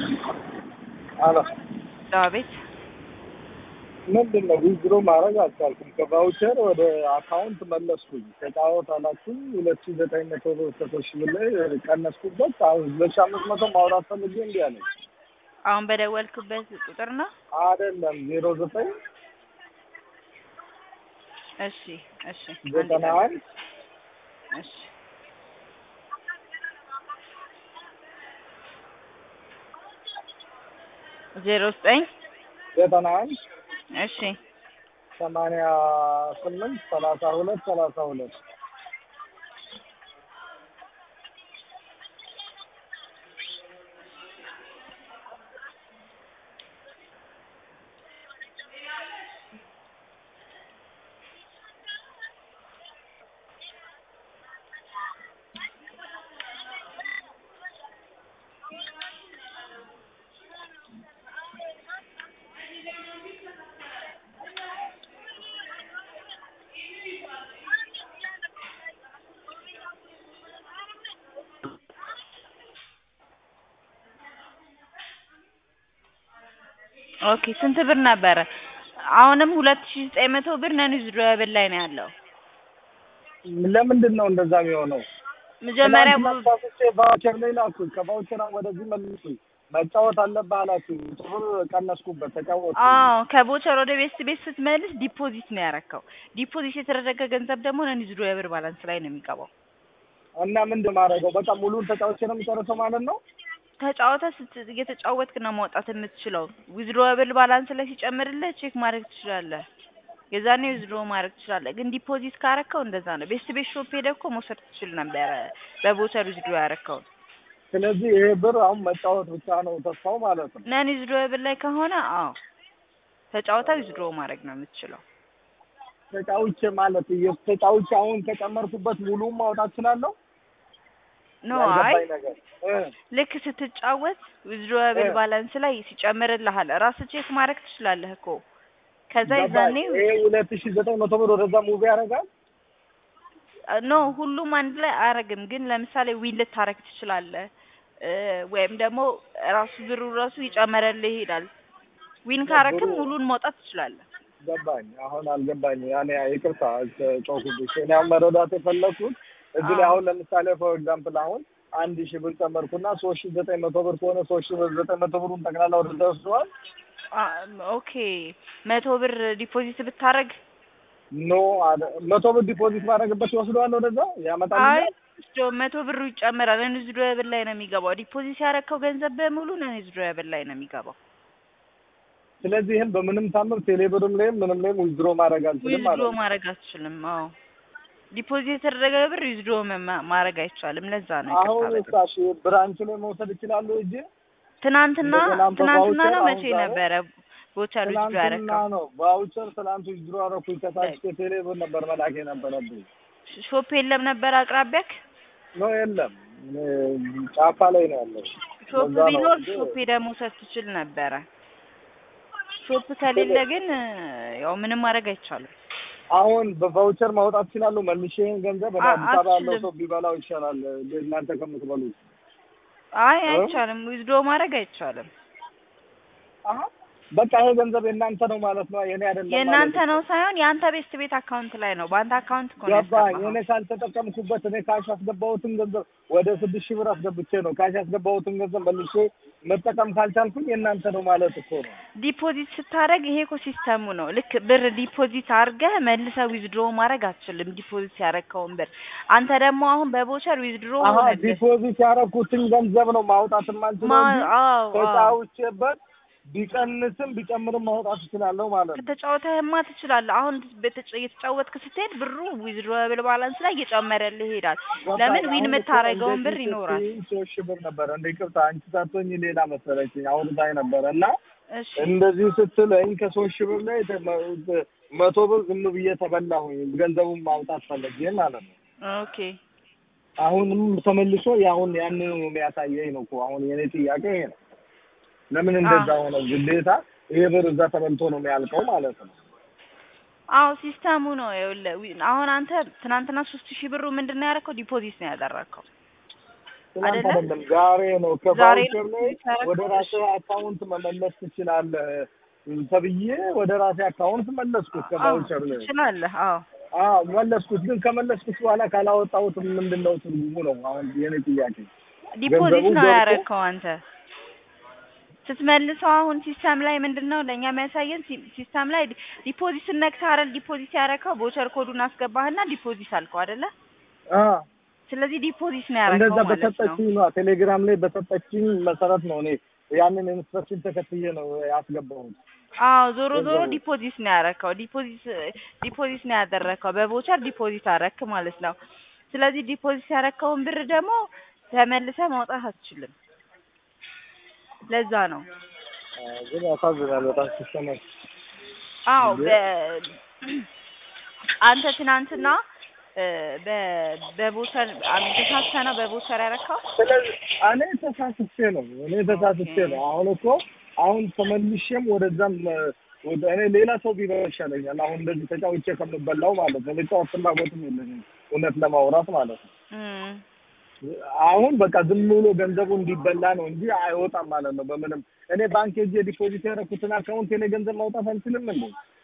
አሎ ዳዊት ምንድን ነው ዊዝድሮ ማድረግ አልቻልኩም። ከቫውቸር ወደ አካውንት መለስኩኝ። ተጫወት አላችሁኝ ሁለት ሺ ዘጠኝ መቶ ብር ሰቶች ብላይ ቀነስኩበት። አሁን ሁለት ሺ አምስት መቶ ማውራት ፈልጌ እንዲህ አለኝ። አሁን በደወልክበት ቁጥር ነው? አይደለም ዜሮ ዘጠኝ እሺ እሺ ዘጠና አንድ እሺ ዜሮ ዘጠኝ ዘጠና አንድ እሺ ሰማንያ ስምንት ሰላሳ ሁለት ሰላሳ ሁለት ኦኬ ስንት ብር ነበረ? አሁንም ሁለት ሺ ዘጠኝ መቶ ብር ነን ዊዝድሮብል ላይ ነው ያለው። ለምንድን ነው እንደዛ የሚሆነው? መጀመሪያ ትናንትና ሳስቼ ቫውቸር ላይ ላኩኝ። ከቫውቸር ወደዚህ መልሱኝ። መጫወት አለብህ አላችሁ። ብር ቀነስኩበት፣ ተጫወት። አዎ ከቦቸር ወደ ቤት ቤት ስትመልስ ዲፖዚት ነው ያረከው። ዲፖዚት የተደረገ ገንዘብ ደግሞ ነን ዊዝድሮብል ባላንስ ላይ ነው የሚገባው። እና ምንድን ማድረገው? በቃ ሙሉን ተጫውቼ ነው የሚጨርሰው ማለት ነው? ተጫወተ ስት እየተጫወትክ ነው ማውጣት የምትችለው። ዊዝድሮብል ባላንስ ላይ ሲጨምርልህ ቼክ ማድረግ ትችላለህ። የዛኔ ዊዝድሮ ማድረግ ትችላለህ። ግን ዲፖዚት ካረከው እንደዛ ነው። ቤስት ቤት ሾፕ ሄደህ እኮ መውሰድ ትችል ነበረ በቦቸር ዊዝድሮ ያረከውን። ስለዚህ ይሄ ብር አሁን መጫወት ብቻ ነው ተስፋው ማለት ነው። ነን ዊዝድሮብል ላይ ከሆነ አዎ ተጫውታ ዊዝድሮ ማድረግ ነው የምትችለው። ተጫውቼ ማለት ተጫውቼ አሁን ከጨመርኩበት ሙሉን ማውጣት እችላለሁ? ኖ አይ ያልገባኝ ነገር እ ልክ ስትጫወት ዊዝድሮብል እ ባላንስ ላይ ሲጨምርልሃል ራስህ ቼክ ማድረግ ትችላለህ እኮ ከዛ ገባኝ። የዛኔ ይሄ ሁለት ሺ ዘጠኝ መቶ ብር ወደዛ ሙቪ ያደርጋል። ኖ ሁሉም አንድ ላይ አያረግም። ግን ለምሳሌ ዊን ልታረግ ትችላለህ እ ወይም ደግሞ ራሱ ብሩ ራሱ ይጨመረልህ ይሄዳል። ዊን ካረክም ብሩ ሙሉን ማውጣት ትችላለህ። ገባኝ። አሁን አልገባኝ። ያኔ ይቅርታ ጮኩብሽ። እኔ አሁን መረዳት የፈለኩት እዚህ ላይ አዎ አሁን ለምሳሌ ፎር ኤግዛምፕል አሁን አንድ ሺህ ብር ጨመርኩና ሶስት ሺህ ዘጠኝ መቶ ብር ከሆነ ሶስት ሺህ ብር ዘጠኝ መቶ ብሩን ጠቅላላ ወደዛ ወስደዋል። አ- ኦኬ መቶ ብር ዲፖዚት ብታረግ ኖ አደ- መቶ ብር ዲፖዚት ማድረግበት ይወስደዋል ወደዛ አይ ያመጣልኛል። ወስዶ መቶ ብሩ ይጨመራል። ነን ዊዝድሮብል ላይ ነው የሚገባው። ዲፖዚት ያረከው ገንዘብ በሙሉ ነን ዊዝድሮብል ላይ ነው የሚገባው። ስለዚህ ይህን በምንም ታምር ቴሌብርም ላይም ምንም ላይም ዊዝድሮ ማድረግ አልችልም ማለት ዊዝድሮ ነው። ማድረግ አትችልም። አዎ ዲፖዚት የተደረገ ብር ዊዝድሮ መ- ማድረግ አይቻልም። ለዛ ነው አሁን ይቅርታ በጣም እሳሽ ብራንች ላይ መውሰድ ይችላሉ እጄ ትናንትና እንደገናም ትናንትና በቫውቸር ነው አሁን መቼ ዛሬ ነበረ ቦቸር ዊዝድሮ ትናንትና ያረከው? ነው ቫውቸር ትናንት ዊዝድሮ አደረኩኝ። ከታች ከቴሌብር ነበር መላክ የነበረብኝ። ሾፕ የለም ነበር አቅራቢያክ? ኖ የለም እኔ ጫፋ ላይ ነው ያለው። ሾፕ ለዛ ነው ቢኖር እንጂ ሾፕ ሄደህ መውሰድ ትችል ነበረ። ሾፕ ከሌለ ግን ያው ምንም ማድረግ አይቻልም። አሁን በቫውቸር ማውጣት እችላለሁ መልሼ ይሄን ገንዘብ እኔ አ- አዲስ አበባ ያለው አትችልም። ሰው ቢበላው ይሻላል እናንተ ከምትበሉት። አይ እ? አይቻልም። ዊዝድሮ ማድረግ አይቻልም። አሀ በቃ ይሄ ገንዘብ የእናንተ ነው ማለት ነው፣ የኔ አይደለም ማለት የእናንተ ነው። ነው ሳይሆን የአንተ ቤስት ቤት አካውንት ላይ ነው። በአንተ አካውንት እኮ ነው ገባኝ። ያስገባኸው። እኔ ካልተጠቀምኩበት እኔ ካሽ ያስገባሁትን ገንዘብ ወደ ስድስት ሺህ ብር አስገብቼ ነው ካሽ ያስገባሁትን ገንዘብ መልሼ መጠቀም ካልቻልኩኝ የእናንተ ነው ማለት እኮ ነው። ዲፖዚት ስታደርግ ይሄ እኮ ሲስተሙ ነው። ልክ ብር ዲፖዚት አድርገህ መልሰህ ዊዝድሮ ማድረግ አትችልም። ዲፖዚት ያደረግከውን ብር አንተ ደግሞ አሁን በቦቸር ዊዝድሮ አሀ ሆነልህ። ዲፖዚት ያደረኩትን ገንዘብ ነው ማውጣት የማልችለው ማ- እንጂ አዎ አዎ ተጫውቼበት ቢቀንስም ቢጨምርም ማውጣት እችላለሁ ማለት ነው። ከተጫወተህማ ትችላለህ። አሁን በተጫ- እየተጫወትክ ስትሄድ ብሩ ዊዝድሮብል ባላንስ ላይ እየጨመረልህ ይሄዳል። ለምን ዊን የምታደርገውን ብር ይኖራል። ሶስት ሺህ ብር ነበረ እንደ ይቅርታ አንቺ ሳትሆኝ ሌላ መሰለችኝ አውርታኝ ነበረ እና እሺ እንደዚህ ስትለኝ ከሶስት ሺህ ብር ላይ ተ- መቶ ብር ዝም ብዬ ተበላሁኝ ገንዘቡን ማውጣት ፈለጌ ማለት ነው። ኦኬ አሁንም ተመልሶ ያሁን ያንን ነው የሚያሳየኝ ነው እኮ አሁን የኔ ጥያቄ ይሄ ነው። ለምን እንደዛ ሆነ? ግዴታ ይሄ ብር እዛ ተበልቶ ነው የሚያልቀው ማለት ነው። አዎ ሲስተሙ ነው። ይኸውልህ ዊ- አሁን አንተ ትናንትና ሶስት ሺህ ብሩ ምንድን ነው ያደረከው? ዲፖዚት ነው ያደረከው። ትናንት አይደለ? አይደለም ዛሬ ነው። ዛሬ ከቫውቸር ላይ ነው ወደ ራስህ አካውንት መመለስ ትችላለህ ተብዬ ወደ ራሴ አካውንት መለስኩት አዎ ከቫውቸር ላይ ትችላለህ። አዎ አዎ መለስኩት። ግን ከመለስኩት በኋላ ካላወጣሁት ምንድን ነው ትርጉሙ ነው አሁን የኔ ጥያቄ። ዲፖዚት ገንዘቡ ነው ገብቶ- ያረከው አንተ ስትመልሰው አሁን ሲስተም ላይ ምንድን ነው ለእኛ የሚያሳየን ሲ- ሲስተም ላይ ዲፖዚት ስነክተህ አይደል ዲፖዚት ያረከው ቦቸር ኮዱን አስገባህና ዲፖዚት አልከው አይደለ አዎ ስለዚህ ዲፖዚት ነው ያረከው እንደዛ ማለት ነው በሰጠችኝ ነው ቴሌግራም ላይ በሰጠችኝ መሰረት ነው እኔ ያንን ኢንስትራክሽን ተከትዬ ነው ያስገባሁት። አዎ ዞሮ ዞሮ ገንዘቡ። ዲፖዚት ነው ያረከው ዲፖዚት ዲፖዚት ነው ያደረከው በቦቸር ዲፖዚት አረክ ማለት ነው ስለዚህ ዲፖዚት ያረከውን ብር ደግሞ ተመልሰህ ማውጣት አትችልም ለዛ ነው አዎ፣ ግን ያሳዝናል በጣም ሲስተማች አዎ እንዴ? በ አንተ ትናንትና እ በ በቦቸር አሚን ተሳስተህ ነው በቦቸር ያረካው ስለዚህ እኔ ተሳስቼ ነው እኔ ተሳስቼ ነው። አሁን እኮ አሁን ተመልሼም ወደዛም እ፣ ወደ እኔ ሌላ ሰው ቢበላ ይሻለኛል። አሁን እንደዚህ ተጫውቼ ከምበላው ማለት ነው። መጫወት ፍላጎትም የለኝም እውነት ለማውራት ማለት ነው። እም አሁን በቃ ዝም ብሎ ገንዘቡ እንዲበላ ነው እንጂ አይወጣም ማለት ነው። በምንም እኔ ባንክ ሄጄ ዲፖዚት ያደረኩትን አካውንት የኔ ገንዘብ ማውጣት አንችልም እንዴ?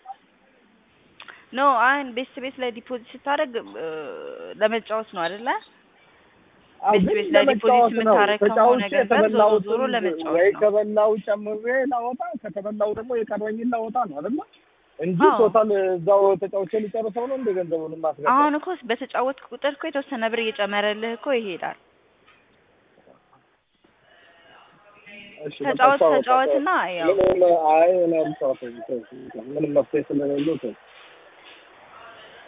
ኖ አሁን ቤት ቤት ላይ ዲፖዚት ስታደርግ እ ለመጫወት ነው አይደለ አዎ፣ ቤት ግን ቤት ላይ ዲፖዚት ለመጫወት ነው። የምታረግ ከሆነ ተጫውቼ ገንዘብ ዞሮ ዞሮ የተበላሁትን ለመጫወት ወይ ነው። ከበላው ጨምሬ ላወጣ ከተበላው ደግሞ የቀረኝን ላወጣ ነው አይደለ? እንጂ አዎ። ቶታል እዛው ተጫውቼ ሊጨርሰው ነው እንደ ገንዘቡን ማስገባ አሁን እኮ በተጫወት ቁጥር እኮ የተወሰነ ብር እየጨመረልህ እኮ ይሄዳል። እሺ፣ ተጫወት በቃ ተጫወትና ያው ምንም አይ እኔ አልጫወትም። ምንም መፍትሄ ስለሌለው ተው።